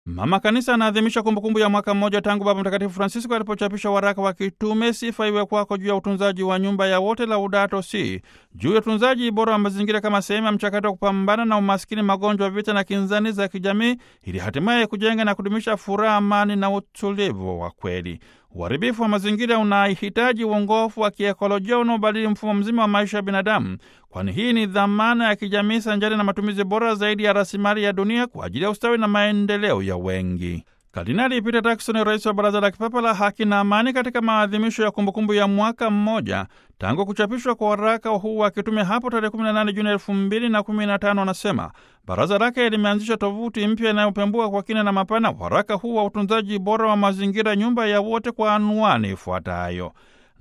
Mama Kanisa anaadhimisha kumbukumbu ya mwaka mmoja tangu Baba Mtakatifu Francisco alipochapisha waraka wa kitume Sifa Iwe Kwako juu ya utunzaji wa nyumba ya wote, Laudato Si, juu ya utunzaji bora wa mazingira kama sehemu ya mchakato wa kupambana na umaskini, magonjwa, vita na kinzani za kijamii, ili hatimaye kujenga na kudumisha furaha, amani na utulivu wa kweli. Uharibifu wa mazingira unahitaji uongofu wa kiekolojia unaobadili mfumo mzima wa maisha ya binadamu, kwani hii ni dhamana ya kijamii sanjari na matumizi bora zaidi ya rasilimali ya dunia kwa ajili ya ustawi na maendeleo ya wengi. Kardinali Peter Turkson, rais wa Baraza la Kipapa la Haki na Amani, katika maadhimisho ya kumbukumbu ya mwaka mmoja tangu kuchapishwa kwa waraka huu wa kitume hapo tarehe 18 Juni 2015, anasema baraza lake limeanzisha tovuti mpya inayopembua kwa kina na mapana waraka huu wa utunzaji bora wa mazingira, nyumba ya wote, kwa anwani ifuatayo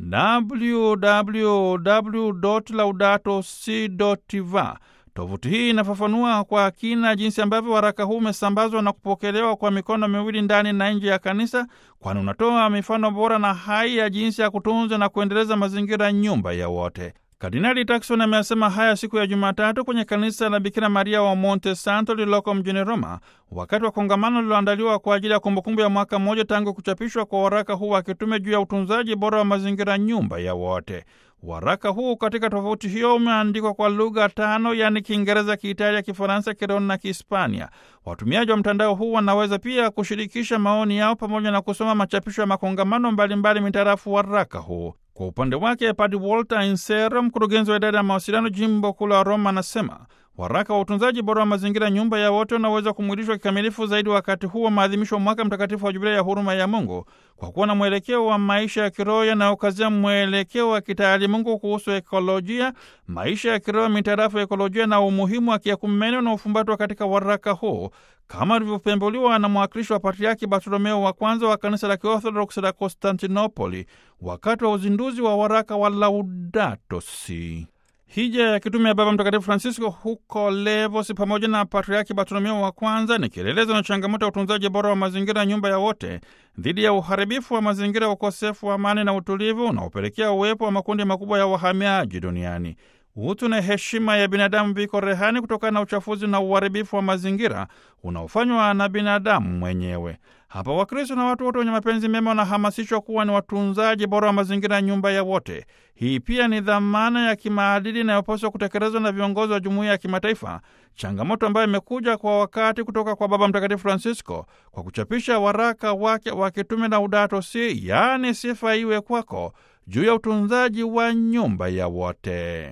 www.laudato-si.va. Tovuti hii inafafanua kwa kina jinsi ambavyo waraka huu umesambazwa na kupokelewa kwa mikono miwili ndani na nje ya kanisa, kwani unatoa mifano bora na hai ya jinsi ya kutunza na kuendeleza mazingira, nyumba ya wote. Kardinali Turkson amesema haya siku ya Jumatatu kwenye kanisa la Bikira Maria wa Monte Santo lililoko mjini Roma, wakati wa kongamano lililoandaliwa kwa ajili ya kumbukumbu ya mwaka mmoja tangu kuchapishwa kwa waraka huu wa kitume juu ya utunzaji bora wa mazingira, nyumba ya wote. Waraka huu katika tofauti hiyo umeandikwa kwa lugha tano, yaani Kiingereza, Kiitalia, Kifaransa, Kireno na Kihispania. Watumiaji wa mtandao huu wanaweza pia kushirikisha maoni yao pamoja na kusoma machapisho ya makongamano mbalimbali mitarafu waraka huu. Kwa upande wake, Padre Walter Insero, mkurugenzi wa idara ya mawasiliano jimbo kuu la Roma, anasema waraka wa utunzaji bora wa mazingira, nyumba ya wote, unaweza kumwilishwa kikamilifu zaidi wakati huu wa maadhimisho wa mwaka mtakatifu wa Jubilei ya huruma ya Mungu, kwa kuwa na mwelekeo wa maisha ya kiroho yanayokazia mwelekeo wa kitaalimungu kuhusu ekolojia, maisha ya kiroho mitarafu ekolojia na umuhimu wa kiakumene unaofumbatwa katika waraka huu kama alivyopembuliwa na mwakilishi wa Patriaki Bartolomeo wa kwanza wa kanisa la Kiorthodoksi la Konstantinopoli wakati wa uzinduzi wa waraka wa Laudato Si. Hija ya kitume ya Baba Mtakatifu Francisco huko Levos pamoja na Patriaki Bartolomeo wa kwanza ni kielelezo na changamoto ya utunzaji bora wa mazingira, nyumba ya wote, dhidi ya uharibifu wa mazingira, ukosefu wa amani na utulivu unaopelekea uwepo wa makundi makubwa ya wahamiaji duniani. Utu na heshima ya binadamu viko rehani kutokana na uchafuzi na uharibifu wa mazingira unaofanywa na binadamu mwenyewe. Hapa Wakristo na watu wote wenye mapenzi mema wanahamasishwa kuwa ni watunzaji bora wa mazingira ya nyumba ya wote. Hii pia ni dhamana ya kimaadili inayopaswa kutekelezwa na viongozi wa jumuiya ya kimataifa, changamoto ambayo imekuja kwa wakati kutoka kwa Baba Mtakatifu Francisco kwa kuchapisha waraka wake wa kitume Laudato Si, yaani sifa iwe kwako, juu ya utunzaji wa nyumba ya wote.